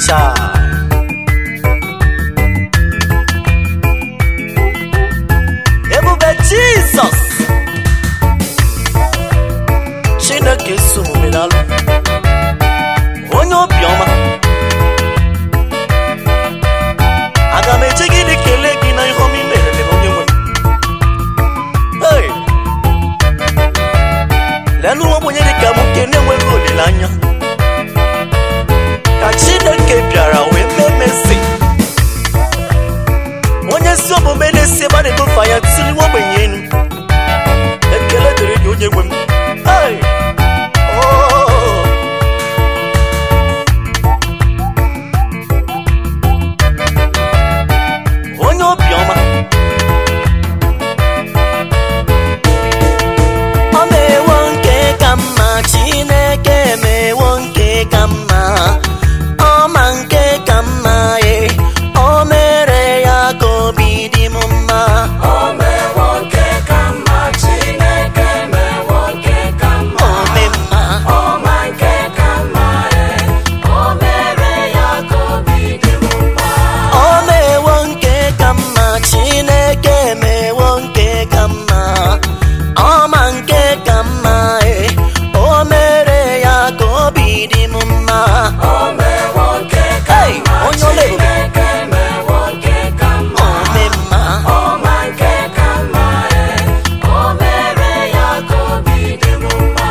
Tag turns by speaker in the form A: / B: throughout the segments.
A: Chai. ebube jizọs chineke so omume n'alụ onye obiọma aga m eche gị kelee gị na ihe ọma imerere m onye nwe m Hey! leenụ nwa ogbenye dị ka m nke na-enweghị olileanya ka chineke bịara wee memezi onye si omume na-esi ebe a na-egofe anya tụli nwa ogbenye enu ekele dịrị gị onye nwe m Hey! Oh! onye obiọma ọ mewo nke ka mma chineke emewo nke ka mma ọma nke ka mma e o mere ya ka obi dị m mma
B: O mewo nke ka mma, Chineke mewo nke ka mma.
A: ome mma
B: Ọma nke ka mma, e, o mere ya ka obi dị m mma.
A: o mewo nke ka mma chineke emewo nke ka mma ọma nke ka mma e o mere ya ka obi dị m mma
B: O mewo nke ka
A: Hey,
B: mma,
A: onye ọla ebube.
B: Chineke mewo nke ka mma.
A: ome mma
B: Ọma nke ka mma, e, o mere ya ka obi dị m mma.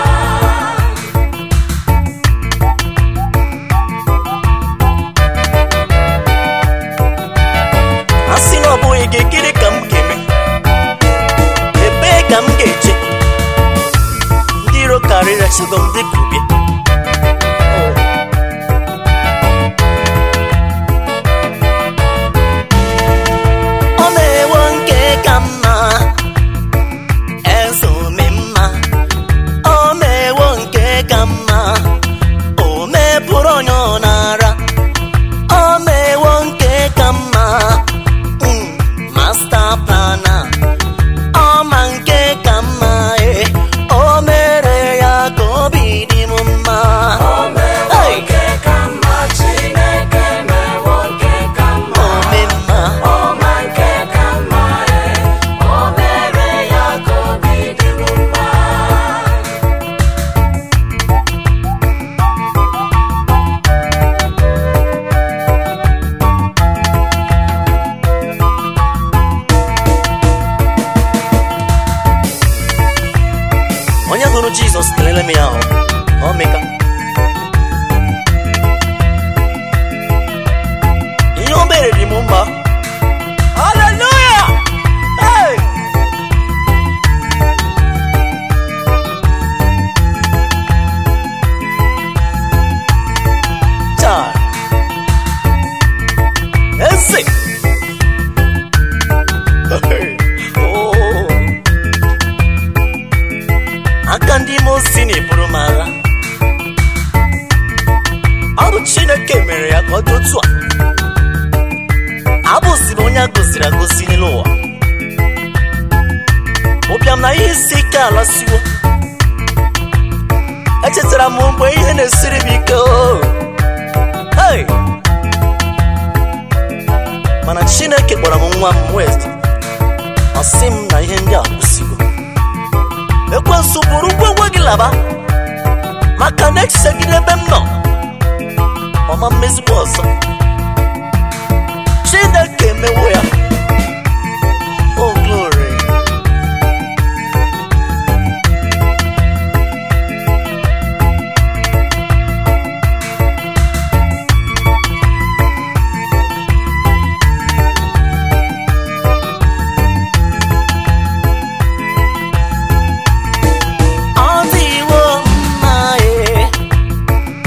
A: a sị na ọ bụghị gị gịnị ka m ga-eme ebee ka m ga-eje ndị iro karịrị esigo m dịka ubie Oh. ọ na-ewo nke ka mma eze ome mma ọ na-ewo nke ka mma o mepụrụ onye ọ na-ara o mewo nke ka mma mm, master plana ọma nke ka mma e o mere ya ka obi dị m mma
B: O mewo
A: Hey!
B: nke ka mma, Chineke mewo nke ka mma.
A: ome mma
B: Ọma nke ka mma, e, o mere ya ka obi dị m mma.
A: onye hụrụ jizọs kelele m ya ahụ na omeka ihe o mere dị m mma haleluya hey! Chai. eze Hey! Oh! aka ndị ime osi na-eburu m agha ọ bụ chineke mere ya ka ọ dị otu a abụzi m onye a goziri agozi n'elu ụwa ụbịam na ihe isi ike ala siwo echetara m mgbe ihe na-esiri m ike o hey! mana chineke kpọrọ m nwa m west ọ sị m na ihe ndị a kwụsịgo ekwensu bụrụ ngwongwo gị laba maka na echichegide ebe m nọ ọma mmezigbo ọzọ chineke emewo ya o glory ọ dịwo mma e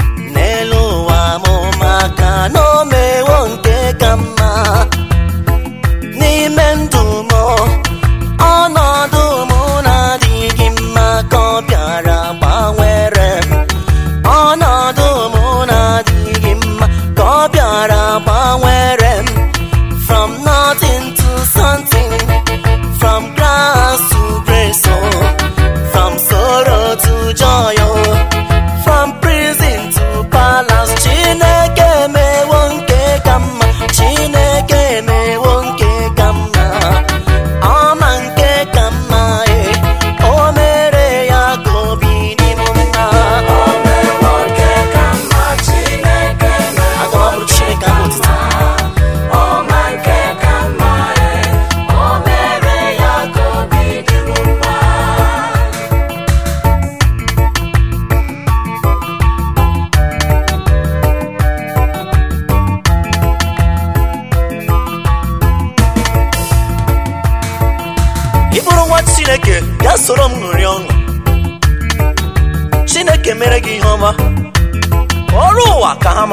A: chineke bịa soro m ṅụrị ọṅụ chineke mere gị ihe ọma ọrụ ụwa ka ha ma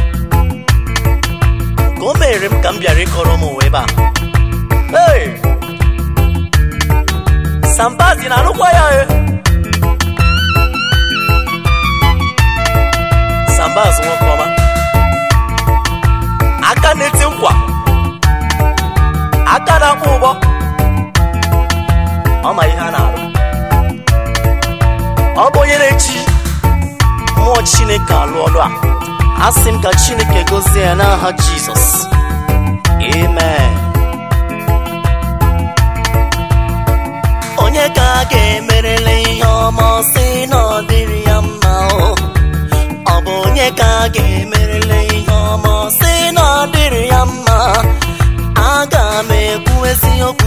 A: ka o mere m ka m bịara ịkọrọ m ụwa ebe a Hey! sambazi na-alụkwa ya e sambaz nwoke ọma aka na-eti nkwa aka na-akpọ ụgbọ ọ ma ihe a na-arụ ọ bụ onye na-eji mmụọ chineke alụ ọlụ a asị m ka chineke gozie ya n'aha jizọs amen onye ka a ga-emerele ihe ọma ọ sị na ọ dịrị ya mma o ọ bụ onye ka a ga-emerele ihe ọma ọ sị na ọ dịrị ya mma aga m ekwu eziokwu